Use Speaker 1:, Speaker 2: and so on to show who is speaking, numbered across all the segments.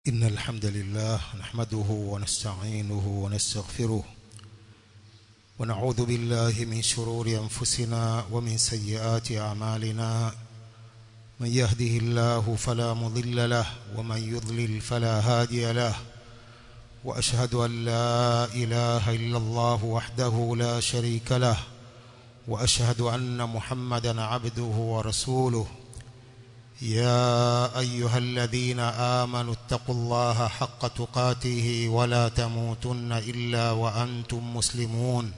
Speaker 1: إن الحمد لله نحمده ونستعينه ونستغفره ونعوذ بالله من شرور أنفسنا ومن سيئات أعمالنا من يهده الله فلا مضل له ومن يضلل فلا هادي له وأشهد أن لا إله إلا الله وحده لا شريك له وأشهد أن محمدا عبده ورسوله يا أيها الذين آمنوا اتقوا الله حق تقاته ولا تموتن إلا وأنتم مسلمون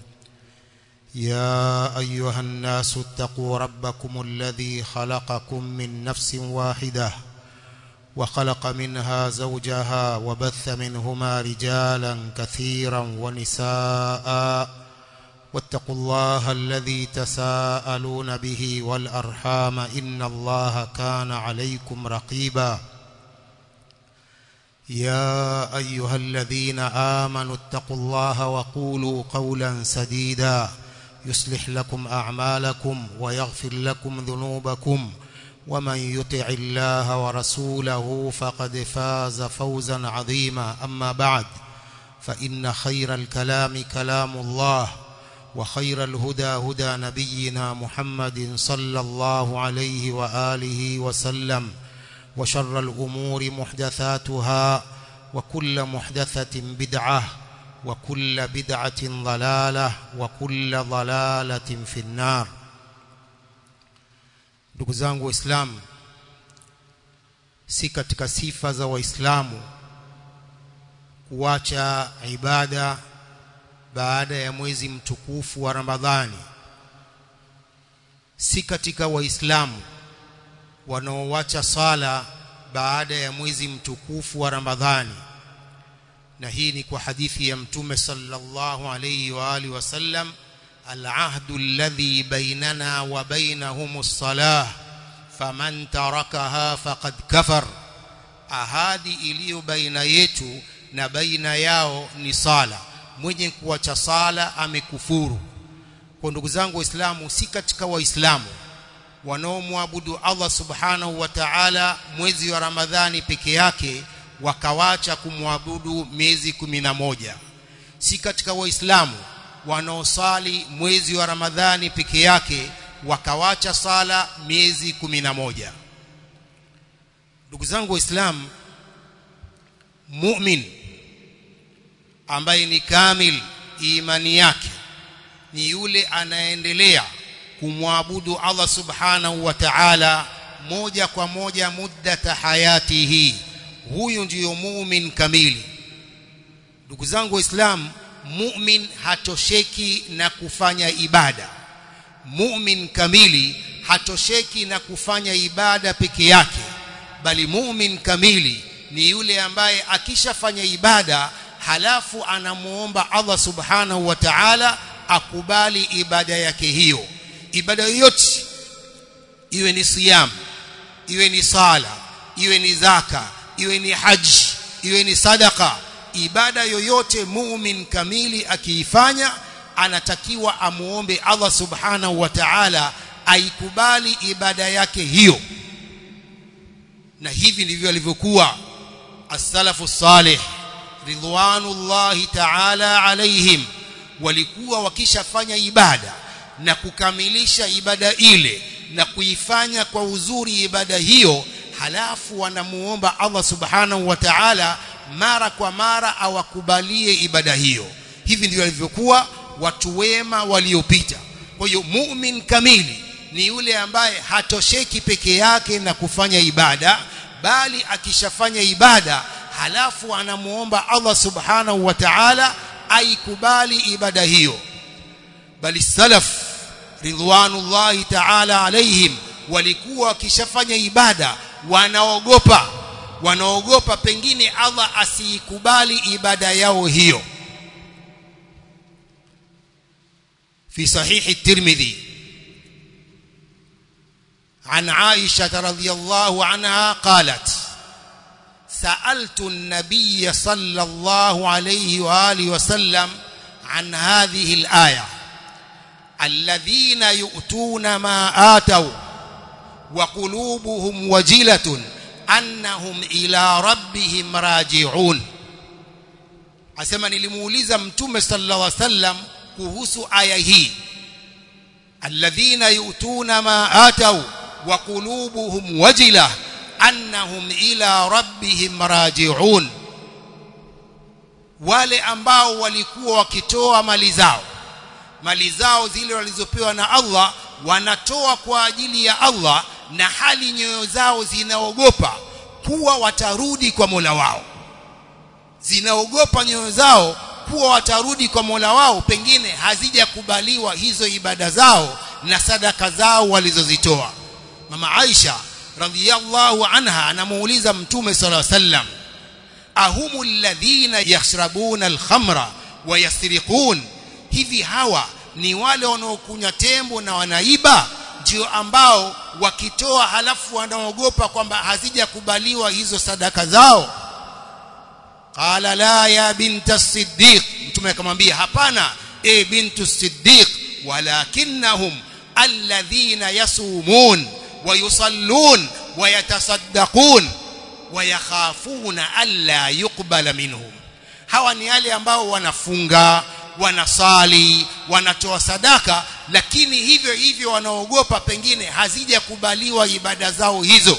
Speaker 1: يا أيها الناس اتقوا ربكم الذي خلقكم من نفس واحدة وخلق منها زوجها وبث منهما رجالا كثيرا ونساء واتقوا الله الذي تساءلون به والأرحام إن الله كان عليكم رقيبا يا أيها الذين آمنوا اتقوا الله وقولوا قولا سديدا يصلح لكم أعمالكم ويغفر لكم ذنوبكم ومن يطع الله ورسوله فقد فاز فوزا عظيما أما بعد فإن خير الكلام كلام الله وخير الهدى هدى نبينا محمد صلى الله عليه وآله وسلم وشر الأمور محدثاتها وكل محدثة بدعة وكل بدعة ضلالة وكل ضلالة في النار ndugu zangu waislamu si katika sifa za waislamu kuacha ibada baada ya mwezi mtukufu wa Ramadhani si katika waislamu wanaoacha sala baada ya mwezi mtukufu wa Ramadhani na hii ni kwa hadithi ya mtume sallallahu alayhi wa alihi wasallam al'ahdu alladhi bainana wa bainahum as-salah faman tarakaha faqad kafar ahadi iliyo baina yetu na baina yao ni sala mwenye kuacha sala amekufuru kwa ndugu zangu waislamu si katika waislamu wanaomwabudu Allah subhanahu wa ta'ala mwezi wa Ramadhani peke yake wakawacha kumwabudu miezi moja si katika waislamu wanaosali mwezi wa Ramadhani peke yake wakawacha sala miezi moja ndugu zangu waislamu mu'min ambaye ni kamil imani yake ni yule anaendelea kumwabudu Allah subhanahu wa ta'ala moja kwa moja muddata hayatihi huyu ndiyo mu'min kamili ndugu zangu waislamu mu'min hatosheki na kufanya ibada mu'min kamili hatosheki na kufanya ibada peke yake bali mu'min kamili ni yule ambaye akishafanya ibada halafu anamuomba Allah subhanahu wa ta'ala akubali ibada yake hiyo ibada yoyote iwe ni siyam iwe ni sala iwe ni zaka iwe ni haji iwe ni sadaka ibada yoyote muumini kamili akiifanya anatakiwa amuombe Allah subhanahu wa ta'ala aikubali ibada yake hiyo na hivi ndivyo alivyokuwa as-salafu salih ridwanullahi ta'ala alaihim walikuwa wakishafanya ibada na kukamilisha ibada ile na kuifanya kwa uzuri ibada hiyo halafu wanamuomba Allah subhanahu wa ta'ala mara kwa mara awakubalie ibada hiyo hivi ndivyo walivyokuwa watu wema waliopita kwa hiyo mu'min kamili ni yule ambaye hatosheki peke yake na kufanya ibada bali akishafanya ibada halafu anamuomba Allah subhanahu wa ta'ala aikubali ibada hiyo bali salaf ridwanullahi ta'ala alaihim walikuwa wakishafanya ibada wanaogopa wanaogopa pengine Allah asiikubali ibada yao hiyo في صحيح الترمذي عن عائشة رضي الله عنها قالت سألت النبي صلى الله عليه وآله وسلم عن هذه الآية الذين يؤتون ما آتوا وقلوبهم وجلة annahum ila rabbihim raji'un asema nilimuuliza mtume sallallahu alaihi wasallam kuhusu aya hii alladhina yu'tuna ma ataw wa qulubuhum wajila annahum ila rabbihim raji'un wale ambao walikuwa wakitoa mali zao mali zao zile walizopewa na Allah wanatoa kwa ajili ya Allah na hali nyoyo zao zinaogopa kuwa watarudi kwa Mola wao zinaogopa nyoyo zao kuwa watarudi kwa Mola wao pengine hazijakubaliwa hizo ibada zao na sadaka zao walizozitoa mama Aisha radhiyallahu anha anamuuliza mtume sallallahu alaihi wasallam ahumu alladhina yashrabuna alkhamra wa yasriqun hivi hawa ni wale wanaokunywa tembo na wanaiba ndio ambao wakitoa halafu wanaogopa kwamba hazijakubaliwa hizo sadaka zao qala la ya binta siddiq mtume akamwambia hapana e bintu siddiq walakinnahum alladhina yasumun wa yusallun wa yatasaddaqun wa yakhafuna alla yuqbala minhum hawa ni wale ambao wanafunga wanasali wanatoa sadaka lakini hivyo hivyo wanaogopa pengine hazijakubaliwa ibada zao hizo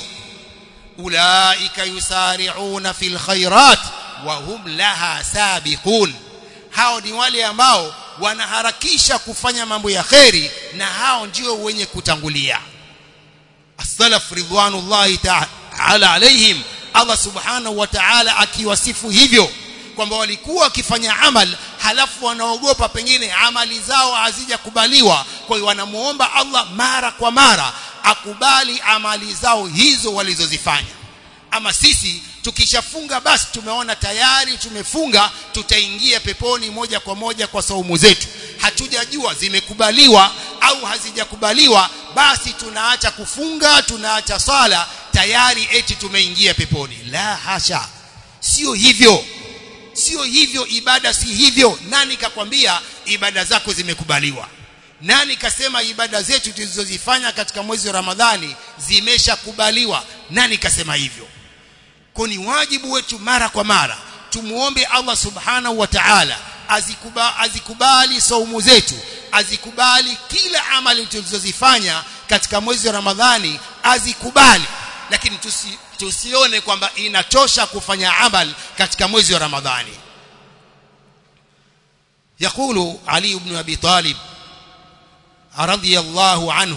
Speaker 1: ulaika yusari'una fil khairat wa hum laha sabiqun hao ni wale ambao wanaharakisha kufanya mambo ya kheri na hao ndio wenye kutangulia as-salaf ridwanullahi ta'ala alaihim Allah subhanahu wa ta'ala akiwasifu hivyo kwamba walikuwa wakifanya amal halafu wanaogopa pengine amali zao hazijakubaliwa kwa hiyo wanamuomba Allah mara kwa mara akubali amali zao hizo walizozifanya ama sisi tukishafunga basi tumeona tayari tumefunga tutaingia peponi moja kwa moja kwa saumu zetu hatujajua zimekubaliwa au hazijakubaliwa basi tunaacha kufunga tunaacha sala tayari eti tumeingia peponi la hasha sio hivyo sio hivyo ibada si hivyo nani kakwambia ibada zako zimekubaliwa nani kasema ibada zetu tulizozifanya katika mwezi wa Ramadhani zimeshakubaliwa nani kasema hivyo kwa ni wajibu wetu mara kwa mara tumuombe Allah subhanahu wa ta'ala azikuba, azikubali saumu zetu azikubali kila amali tulizozifanya katika mwezi wa Ramadhani azikubali lakini tusi, tusione kwamba inatosha kufanya amal katika mwezi wa Ramadhani يقول علي بن ابي طالب رضي الله عنه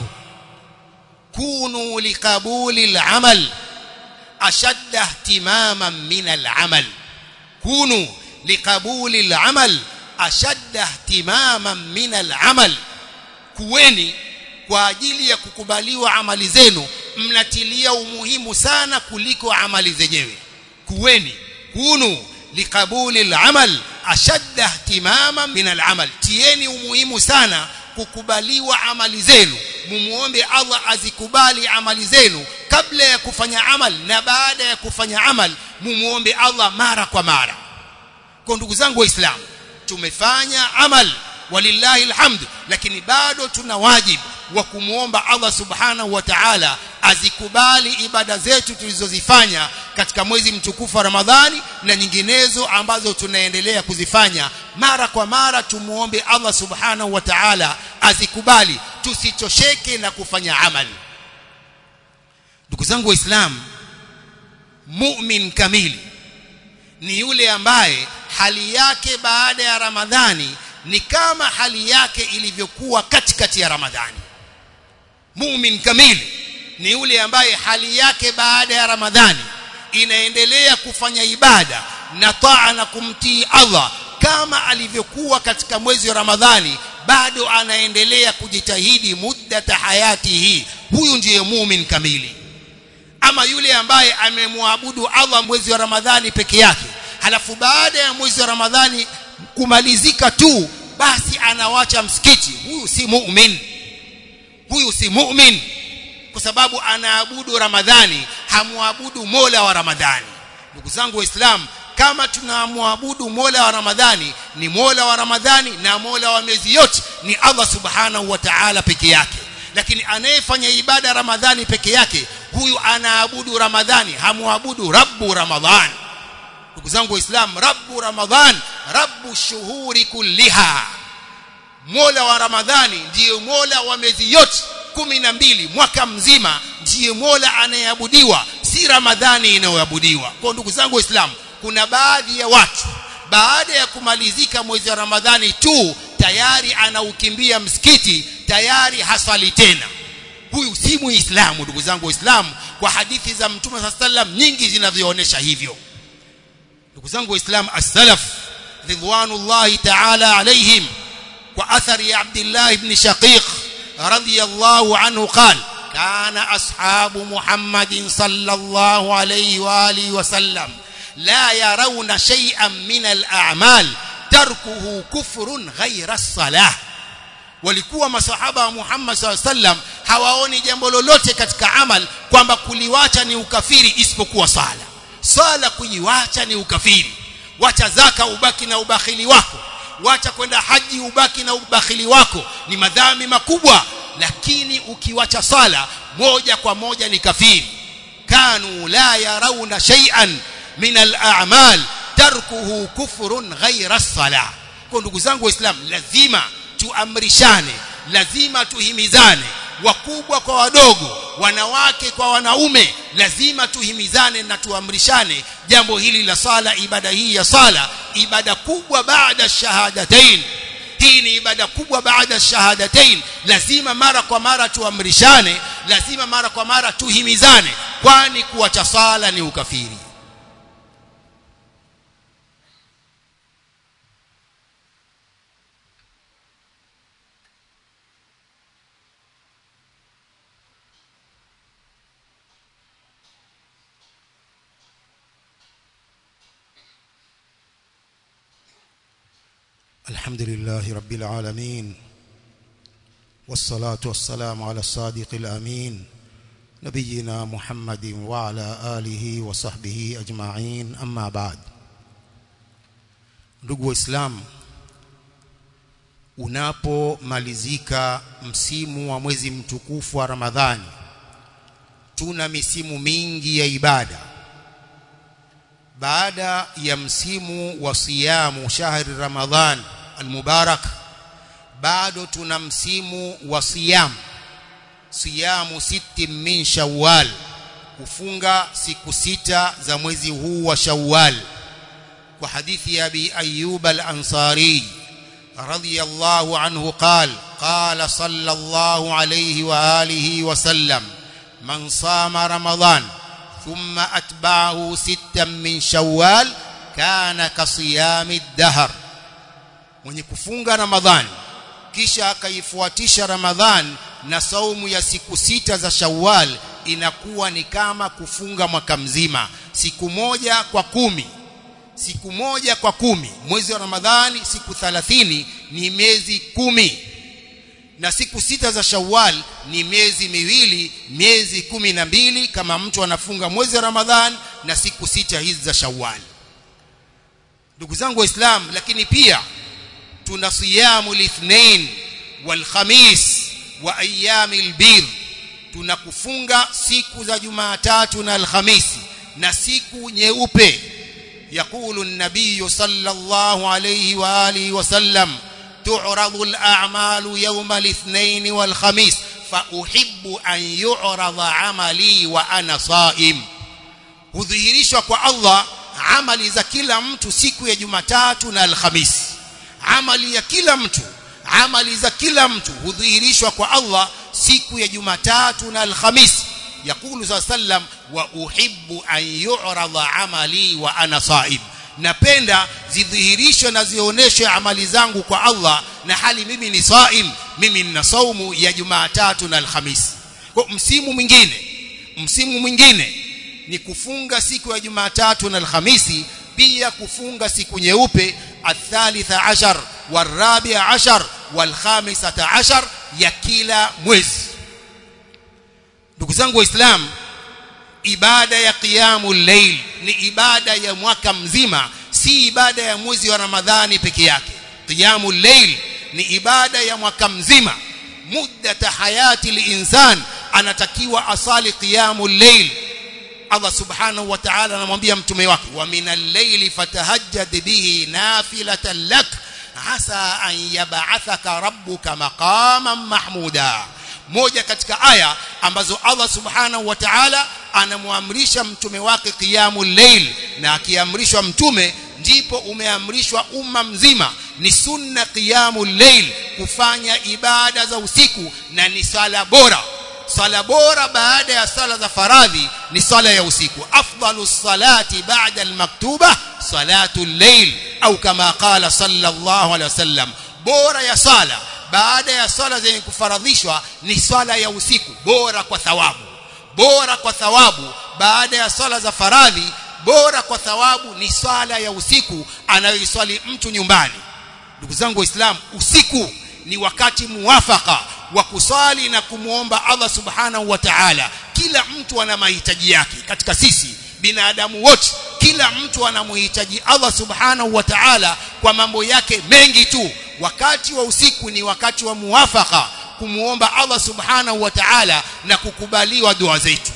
Speaker 1: كونوا لقبول العمل اشد اهتماما من العمل كونوا لقبول العمل اشد اهتماما من العمل kuweni kwa ajili ya kukubaliwa amali zenu mnatilia umuhimu sana kuliko amali zenyewe kuweni kunu liqabuli al-amal ashadda ihtimama min al-amal tieni umuhimu sana kukubaliwa amali zenu mumuombe Allah azikubali amali zenu kabla ya kufanya amal na baada ya kufanya amal mumuombe Allah mara kwa mara kwa ndugu zangu waislamu tumefanya amal walillahi alhamd lakini bado tuna wajibu wa kumuomba Allah subhanahu wa ta'ala azikubali ibada zetu tulizozifanya katika mwezi mtukufu wa Ramadhani na nyinginezo ambazo tunaendelea kuzifanya mara kwa mara tumuombe Allah subhanahu wa ta'ala azikubali tusichosheke na kufanya amali ndugu zangu waislamu mu'min kamili ni yule ambaye hali yake baada ya Ramadhani ni kama hali yake ilivyokuwa katikati ya Ramadhani mu'min kamili ni yule ambaye hali yake baada ya Ramadhani inaendelea kufanya ibada na taa na kumtii Allah kama alivyokuwa katika mwezi wa Ramadhani bado anaendelea kujitahidi muddata hayati hii huyu ndiye mu'min kamili ama yule ambaye amemwabudu Allah mwezi wa Ramadhani peke yake halafu baada ya mwezi wa Ramadhani kumalizika tu basi anawacha msikiti huyu si mu'min huyu si mu'min kwa sababu anaabudu Ramadhani hamwabudu Mola wa Ramadhani ndugu zangu waislamu kama tunamwabudu Mola wa Ramadhani ni Mola wa Ramadhani na Mola wa miezi yote ni Allah subhanahu wa ta'ala peke yake lakini anayefanya ibada Ramadhani peke yake huyu anaabudu ramadhani hamuabudu rabbu ramadhan ndugu zangu waislamu rabbu ramadhan rabbu shuhuri kulliha mola wa ramadhani ndiye mola wa miezi yote kumi na mbili mwaka mzima ndiye mola anayeabudiwa si ramadhani inayoabudiwa kwa ndugu zangu waislamu kuna baadhi ya watu baada ya kumalizika mwezi wa ramadhani tu tayari anaukimbia msikiti tayari haswali tena huyu si muislamu ndugu zangu waislamu kwa hadithi za mtume saa sallam nyingi zinavyoonyesha hivyo ndugu zangu waislamu as-salaf ridwanullahi ta'ala alaihim kwa athari ya Abdullah ibn Shaqiq radiyallahu anhu qala كان أصحاب محمد صلى الله عليه وآله وسلم لا يرون شيئا من الأعمال تركه كفر غير الصلاة walikuwa masahaba wa Muhammad SAW sallam hawaoni jambo lolote katika amal kwamba kuliwacha ni ukafiri isipokuwa sala sala kuiwacha ni ukafiri wacha zaka ubaki na ubakhili wako wacha kwenda haji ubaki na ubakhili wako ni madhambi makubwa lakini ukiwacha sala moja kwa moja ni kafiri kanu la yarawna shay'an min al-a'mal tarkuhu kufrun ghayra as-salah kwa ndugu zangu waislamu lazima tuamrishane lazima tuhimizane wakubwa kwa wadogo wanawake kwa wanaume lazima tuhimizane na tuamrishane jambo hili la sala ibada hii ya sala ibada kubwa baada shahadatain hii ni ibada kubwa baada shahadatain lazima mara kwa mara tuamrishane lazima mara kwa mara tuhimizane kwani kuacha sala ni ukafiri
Speaker 2: الحمد لله رب العالمين والصلاة والسلام على الصادق الأمين نبينا محمد وعلى آله وصحبه أجمعين أما بعد ndugu waislamu unapomalizika msimu wa mwezi mtukufu wa ramadhani tuna misimu mingi ya ibada baada ya msimu wa siyamu shahri ramadhan almubarak bado tuna msimu wa siyam siyamu siti min shawwal kufunga siku sita za mwezi huu wa shawwal kwa hadithi ya abi ayyub al-ansari radiyallahu anhu qala qala sallallahu alayhi wa alihi wa sallam man sama ramadan ثم أتبعه ستا من شوال كان كصيام الدهر mwenye kufunga ramadhani kisha akaifuatisha ramadhan na saumu ya siku sita za shawwal inakuwa ni kama kufunga mwaka mzima siku moja kwa kumi siku moja kwa kumi mwezi wa ramadhani siku 30 ni miezi kumi na siku sita za Shawwal ni miezi miwili miezi kumi na mbili kama mtu anafunga mwezi wa Ramadhan na siku sita hizi za Shawwal ndugu zangu waislamu lakini pia tuna siyamu lithnain wal khamis wa ayyamil bir tuna kufunga siku za Jumatatu na Alhamisi na siku nyeupe yakulu an-nabiy sallallahu alayhi wa alihi wasallam تعرض الأعمال يوم الاثنين والخميس فأحب أن يعرض عملي وأنا صائم hudhihirishwa kwa Allah amali za kila mtu siku ya Jumatatu na Alhamisi amali ya kila mtu amali za kila mtu hudhihirishwa kwa Allah siku ya Jumatatu na Alhamisi yakulu sallam wa uhibbu an yu'rada amali wa ana saim napenda zidhihirishwe na zionyeshwe amali zangu kwa Allah na hali mimi ni saim mimi nina saumu ya Jumatatu na Alhamisi kwa msimu mwingine msimu mwingine ni kufunga siku ya Jumatatu na Alhamisi pia kufunga siku nyeupe athalitha ashar warabia ashar walkhamisata ashar ya kila mwezi ndugu zangu waislamu ibada ya qiyamul layl ni ibada ya mwaka mzima si ibada ya mwezi wa ramadhani peke yake qiyamul layl ni ibada ya mwaka mzima muddata hayati linsan anatakiwa asali qiyamul layl Allah subhanahu wa ta'ala anamwambia mtume wake wa minal layli fatahajjad bihi nafilatan lak asa an yab'athaka rabbuka maqaman mahmuda moja katika aya ambazo Allah subhanahu wa ta'ala anamwamrisha mtume wake qiyamul layl na akiamrishwa mtume ndipo umeamrishwa umma mzima ni sunna qiyamul layl kufanya ibada za usiku na ni sala bora sala bora baada ya sala za faradhi ni sala ya usiku afdalu salati ba'da almaktuba salatu al-layl au kama qala sallallahu alaihi wasallam bora ya sala baada ya sala zenye kufaradhishwa ni swala ya usiku bora kwa thawabu bora kwa thawabu baada ya swala za faradhi bora kwa thawabu ni swala ya usiku anayoiswali mtu nyumbani ndugu zangu waislamu usiku ni wakati muwafaka wa kuswali na kumwomba Allah subhanahu wa ta'ala kila mtu ana mahitaji yake katika sisi binadamu wote kila mtu anamhitaji Allah subhanahu wa ta'ala kwa mambo yake mengi tu wakati wa usiku ni wakati wa muwafaka kumuomba Allah subhanahu wa ta'ala na kukubaliwa dua zetu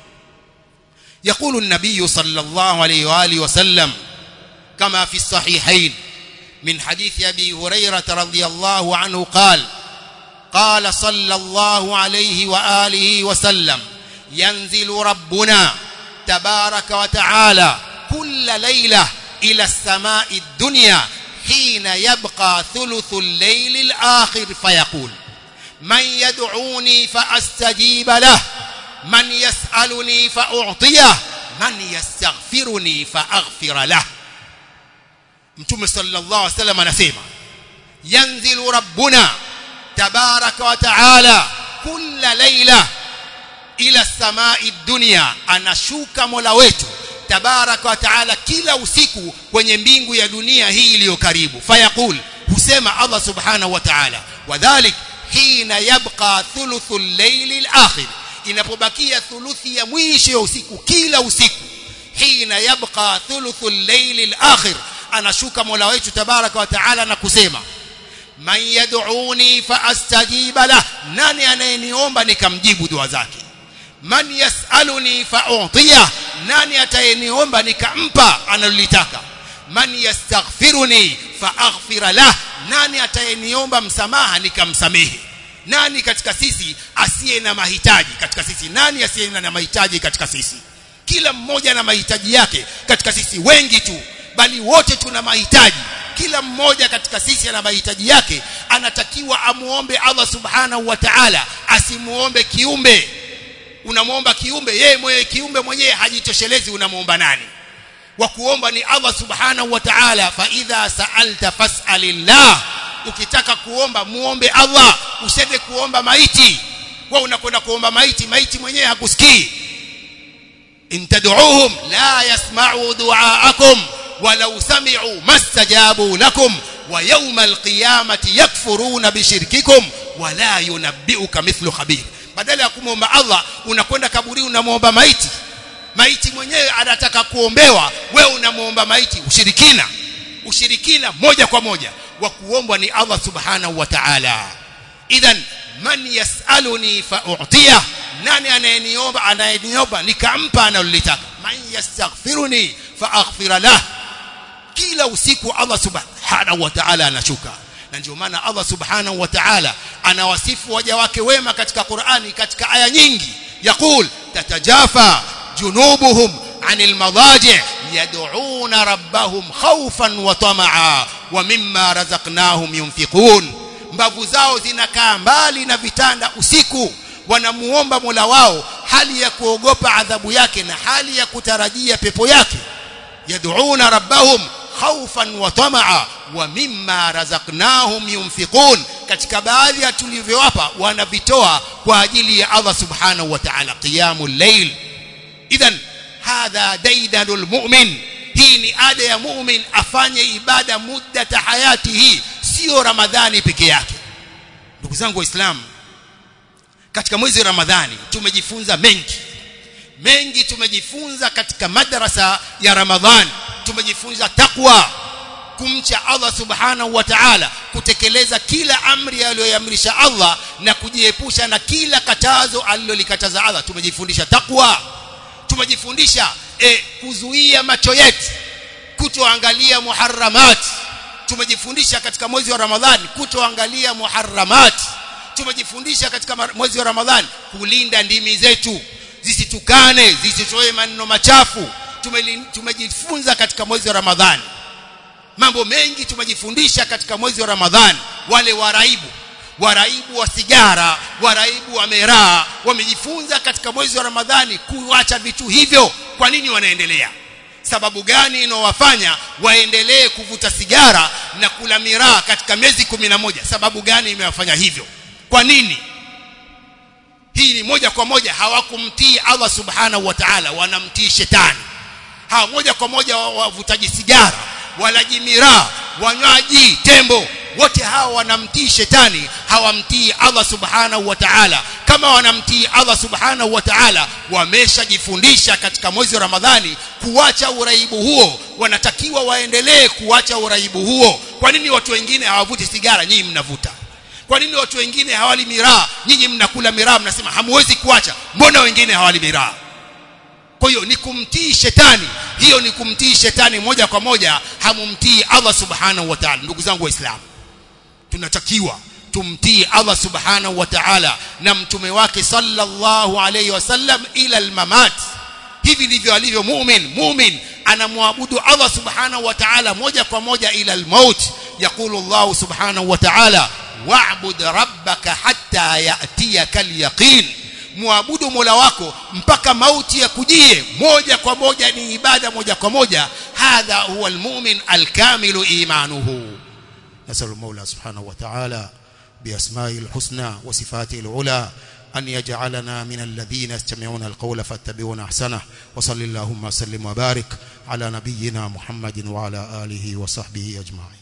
Speaker 2: يقول النبي صلى الله عليه واله وسلم كما في الصحيحين من حديث ابي هريره رضي الله عنه قال قال صلى الله عليه واله وسلم ينزل ربنا تبارك وتعالى كل ليله الى السماء الدنيا حين يبقى ثلث الليل الآخر فيقول من يدعوني فأستجيب له من يسألني فأعطيه من يستغفرني فأغفر له mtume sallallahu alaihi wasallam anasema yanzilu rabbuna tabaraka wa taala kulla laila ila samai dunya anashuka mola wetu tabaraka wa taala kila usiku kwenye mbingu ya dunia hii iliyo karibu fayaqul husema Allah subhanahu wa ta'ala wadhalik hina yabqa thuluthul layli al-akhir inapobakia thuluthi ya mwisho ya usiku kila usiku hina yabqa thuluthul layli al-akhir anashuka mola wetu tabaraka wa taala na kusema man yad'uni fa astajiba lah nani anayeniomba nikamjibu dua zake man yasaluni fa'utiyah nani atayeniomba nikampa analolitaka man yastaghfiruni fa'aghfira lah nani atayeniomba msamaha nikamsamehe nani katika sisi asiye na mahitaji katika sisi nani asiye na mahitaji katika sisi kila mmoja na mahitaji yake katika sisi wengi tu bali wote tuna mahitaji kila mmoja katika sisi ana mahitaji yake anatakiwa amuombe Allah subhanahu wa ta'ala asimuombe kiumbe unamwomba kiumbe yeye mwenyewe kiumbe mwenyewe hajitoshelezi unamwomba nani wa kuomba ni Allah subhanahu wa ta'ala fa idha sa'alta fas'alillah ukitaka kuomba muombe Allah usende kuomba maiti wewe unakwenda kuomba maiti maiti mwenyewe hakusikii in tad'uuhum la yasma'u du'aakum walau sami'u mastajabu lakum wa yawmal qiyamati yakfuruna bishirkikum wala yunabbi'uka mithlu khabir badala ya kumwomba Allah unakwenda kaburi unamwomba maiti maiti mwenyewe anataka kuombewa wewe unamwomba maiti ushirikina ushirikina moja kwa moja wa kuombwa ni Allah subhanahu wa ta'ala idhan man yasaluni fa'utiya nani anayeniomba anayeniomba nikampa analolitaka man yastaghfiruni fa'aghfira lah kila usiku Allah subhanahu wa ta'ala anashuka na ndio maana Allah subhanahu wa ta'ala anawasifu waja wake wema katika Qur'ani katika aya nyingi yaqul tatajafa junubuhum anil madaji' yad'una rabbahum khawfan wa tama'a wa mimma razaqnahum yunfiqun mbavu zao zinakaa mbali na vitanda usiku wanamuomba Mola wao hali ya kuogopa adhabu yake na hali ya kutarajia pepo yake yad'una rabbahum khawfan wa tamaa wa mimma razaqnahum yunfiqun katika baadhi ya tulivyowapa wanavitoa kwa ajili ya Allah subhanahu wa ta'ala qiyamul layl idhan hadha daidanul mu'min hii ni ada ya mu'min afanye ibada muddata hayatihi sio ramadhani peke yake ndugu zangu waislamu katika mwezi ramadhani tumejifunza mengi mengi tumejifunza katika madrasa ya ramadhani tumejifunza takwa
Speaker 1: kumcha Allah subhanahu wa ta'ala kutekeleza kila amri aliyoamrisha Allah na kujiepusha na kila katazo alilolikataza Allah tumejifundisha takwa tumejifundisha e, kuzuia macho yetu kutoangalia muharramat tumejifundisha katika mwezi wa Ramadhani kutoangalia muharramat tumejifundisha katika mwezi wa Ramadhani kulinda ndimi zetu zisitukane zisitoe maneno machafu tumejifunza katika mwezi wa Ramadhani mambo mengi tumejifundisha katika mwezi wa Ramadhani wale waraibu waraibu wa sigara waraibu wa miraa wamejifunza katika mwezi wa Ramadhani kuacha vitu hivyo kwa nini wanaendelea sababu gani inowafanya waendelee kuvuta sigara na kula miraa katika miezi moja sababu gani imewafanya hivyo kwa nini hii ni moja kwa moja hawakumtii Allah subhanahu wa ta'ala wanamtii shetani hawa moja kwa moja wavutaji sigara walaji miraa wanywaji tembo wote hawa wanamtii shetani hawamtii Allah subhanahu wa ta'ala kama wanamtii Allah subhanahu wa ta'ala wameshajifundisha katika mwezi wa Ramadhani kuacha uraibu huo wanatakiwa waendelee kuacha uraibu huo kwa nini watu wengine hawavuti sigara nyinyi mnavuta kwa nini watu wengine hawali miraa nyinyi mnakula miraa mnasema hamwezi kuacha mbona wengine hawali miraa kwa hiyo ni kumtii shetani hiyo ni kumtii shetani moja kwa moja hamumtii Allah subhanahu wa ta'ala ndugu zangu waislamu tunatakiwa tumtii Allah subhanahu wa ta'ala na mtume wake sallallahu alayhi wasallam ila almamat hivi ndivyo alivyo mu'min mu'min anamwabudu Allah subhanahu wa ta'ala moja kwa moja ila almaut yaqulu Allah subhanahu wa ta'ala wa'bud rabbaka hatta ya'tiyaka alyaqin muabudu Mola wako mpaka mauti yakujie moja kwa moja ni ibada moja kwa moja hadha huwa almu'min alkamilu imanuhu
Speaker 2: نسأل المولى سبحانه وتعالى بأسمائه الحسنى وصفاته العلى أن يجعلنا من الذين يستمعون القول فاتبعون أحسنه وصل اللهم وسلم وبارك على نبينا محمد وعلى آله وصحبه أجمعين